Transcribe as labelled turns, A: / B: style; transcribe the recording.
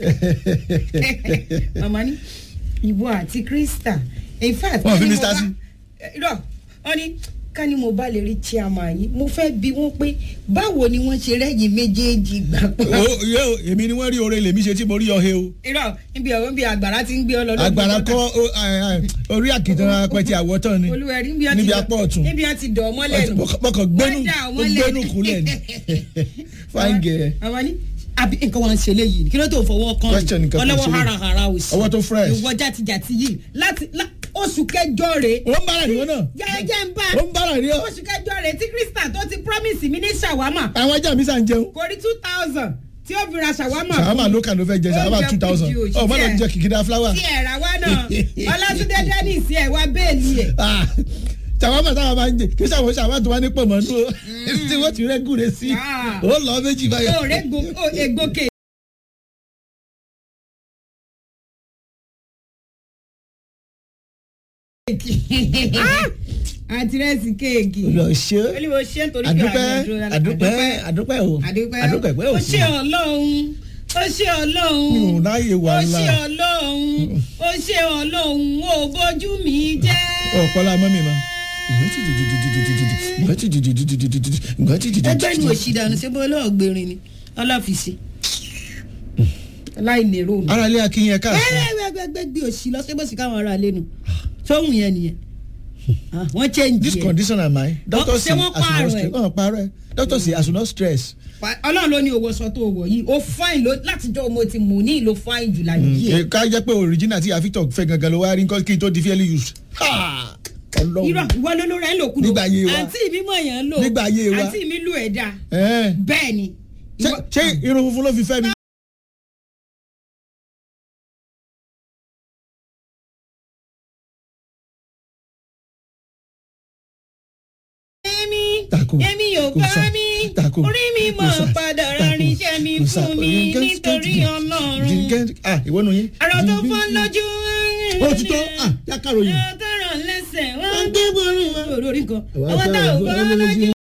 A: màmá ní ìwọ àti krista in fact
B: Wọ́n fi
A: ká ní
B: mí
A: mo
B: sá
A: bá-
B: sí.
A: irọ́ wọ́n ní ká ní mo bá lè rí chairman yìí mo fẹ́ bi wọ́n pé báwo ni wọ́n ṣe rẹ́yìn méjèèjì gbà pọ̀.
B: o yóò èmi ni wọ́n rí oore lèmi ṣe tí mo rí ọ̀hẹ́ o
A: irọ́ níbi ọ̀rọ̀ níbi àgbàrá ti ń gbé ọ lọ lọ́dún
B: agbára
A: tó
B: kọ́ o- ẹ, ẹ, orí àkìtàn apẹ̀tì àwọ̀tán ni
A: olúwẹ̀rí níbi ọtí
B: níbi apá ọ̀tún
A: níbi ọtí dọ̀ ọ́ mọ́lẹ̀ nù.
B: mọ̀kàn gbẹ́nu
A: Wọ́n dà ọ́
B: ó
A: mọ́lẹ̀.
B: gbẹ́nu kúlẹ̀ ni fine girl
A: àwọn ní àbí nǹkan wọn ṣe léyìí kí ló tó fọwọ́ kan
B: Question nǹkan tó
A: ọlọ́wọ́
B: ṣe léyìí.
A: harahara òsì
B: Ọwọ́ tó fresh.
A: ìwọ játijàti yìí láti lá- oṣù kẹjọ rèé
B: ó ń bára ìwọ náà
A: jẹjẹ ń bá
B: ó ń bára rí ọ
A: oṣù kẹjọ rèé tí krista tó ti promise mi ní ṣàwámà
B: àwọn ajá mi sàn jẹun
A: kò rí two thousand tí ó fi ra ṣàwámà
B: sàmà ló kàn ló fẹ́ jẹ sàmà
A: Oúnjẹ
B: two thousand
A: kùjì òṣì
B: ọ má lọ
A: tí ẹ-
B: jẹ kìkìdá fúláwà
A: tí ẹ̀ rà wá náà ọlátúndé dennis ẹ̀ wá bẹ́ẹ̀lì ẹ̀
B: sàmà táwọn máa ń jẹ kí sàwọn sàmà tó wá ní pọ̀ mọ́ nú o tí wọ́n ti rẹ́gùn sí
A: Ah.
B: ó lọ méjì báyìí.
A: ó rẹ̀ egbòkè àtìrẹsì kéèkì
B: lọ ṣe
A: olùwò ṣe nítorí pé
B: àdúpẹ́
A: àjọ̀dún rẹ̀-
B: àdúpẹ́ àdúpẹ́ o
A: àdúpẹ́
B: àdúpẹ́ pé
A: ó
B: o
A: ṣe ọlọ́run ó ṣe ọlọ́run
B: mi ò ráyè wà
A: ó
B: ńlá
A: ṣe ọlọ́run ó ṣe ọlọ́run ó bójú mi jẹ́.
B: ọ̀pọ̀lá mọ́ mi ma.
A: ẹgbẹ́ ni òṣì dànù ṣé bó lọ́ọ̀gbẹ̀rin ni ọlọ́fíìsì aláìnèrò mi.
B: ara ilé akínyẹn káàsán
A: ẹgbẹ́gbẹ́gbẹ́ gbé òṣì lọ sí bọ́sì káwọn ará lẹ́nu sóhun yẹn nìyẹn Ah, wọ́n change
B: this
A: yẹn.
B: condition am I doctor
A: ṣé
B: say
A: wọ́n
B: as you no
A: pààrọ̀
B: stress
A: ẹ̀?
B: ọ̀n parọ́ ẹ̀ doctor say as you no stress.
A: Pa- ọlọ́run ló ní owó sọ tó wọ̀ yìí ó fine ló látijọ́ mo ti mú ní ìlò fine jù láyé ẹ̀.
B: ká jẹ́ pé original tí àfitọ̀ fẹ́ gangan ló wá rí nǹkan kí n tó di fairly used. Ha!
A: irọ́
B: ọlọ́run
A: ìwọ ló ló rẹ̀ ń lò kúrò
B: Nígbà ayé wa.
A: àǹtí mi mọ̀ yẹn ń lò
B: Nígbà ayé wa.
A: àǹtí mi lù ẹ̀ dá
B: Ẹ̀.
A: bẹ́ẹ̀ ni.
B: ṣé
A: Ìwọ-
B: ṣé irun funfun ló fi fẹ́ mi.
A: Èmi
B: Tako.
A: èmi ò
B: Kò
A: bá
B: sá.
A: mi
B: Tako.
A: orí mi
B: Kò
A: mọ̀
B: sá.
A: padà
B: Tako.
A: ránṣẹ́ mi
B: Kò sá.
A: fún mi nítorí ọlọ́run.
B: ah ìwọ nù yín.
A: Àrò tó fọ́n lójú.
B: ó ti tó ah yá kàròyìn.
A: Àrò tó ràn lẹ́sẹ̀. Wọ́n
B: Wọ́n gbé borí wa.
A: ń gbé orí nǹkan.
B: Àwọn
A: Ọwọ́ tá ò
B: àtàwọn
A: gbọ́
B: ọlọ́lọ́jú.
A: lójú.